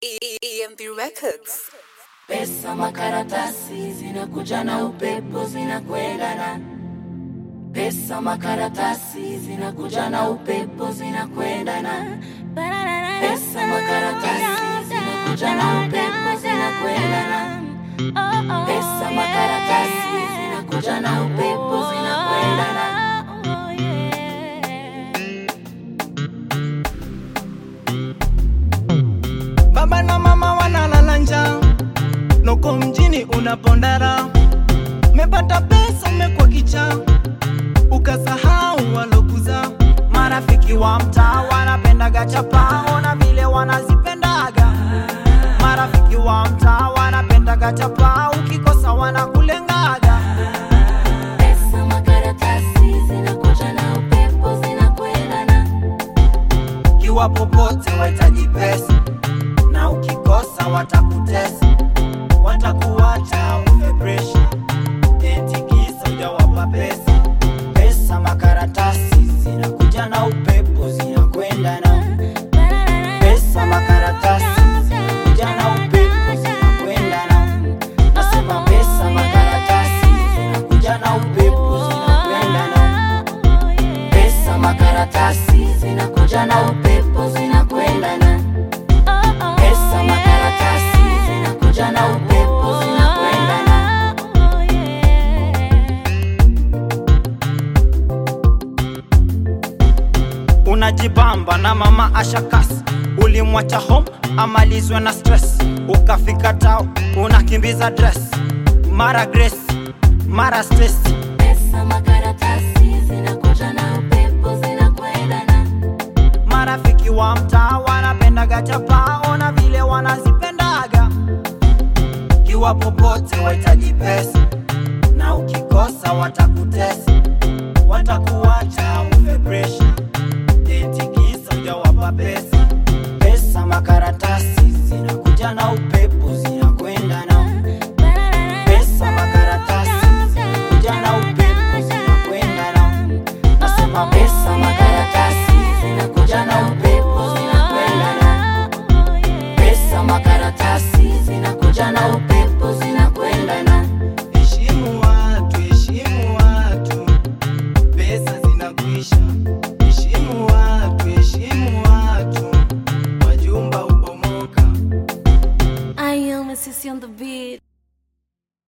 EMP Records. Pesa makaratasi zinakuja na upepo zinakwendana. Pesa makaratasi zinakuja na upepo zinakwendana. Pesa makaratasi zinakuja na upepo zinakwendana. Pesa makaratasi zinakuja na upepo zinakwendana. Baba na mama wanalala njaa, noko mjini unapondara, mepata pesa umekuwa kichaa, ukasahau walokuza. Marafiki wa mtaa wanapendaga chapa, ona vile wanazipendaga. Marafiki wa mtaa wanapendaga chapa, ukikosa wanakulengaga. Pesa makaratasi zinakuja na upepo zinakwendana. Kiwa popote wahitaji pesa, na ukikosa watakutesa, watakuacha ufe presha, eti kisa hujawapa pesa. Pesa makaratasi zinakuja na upepo zinakwenda na pesa makaratasi zinakuja na upepo zinakwenda na nasema pesa makaratasi zinakuja na upepo zinakwenda na Pesa makaratasi zinakuja na upepo zinakwendana. Pesa makaratasi zinakuja na upepo zinakwendana. unajibamba na mama ashakas ulimwacha home amalizwe na stress ukafika tao unakimbiza dress mara grace mara stress Pesa makaratasi zinakuja na upepo zinakwendana. marafiki wa mtaa wanapendaga chapa ona vile wanazipendaga kiwa popote wahitaji pesa na ukikosa watakutesa watakuacha ufe presha eti kisa hujawapa pesa pesa makaratasi zinakuja na upepo zinakwenda na pesa makaratasi zinakuja na upepo zinakwenda na nasema pesa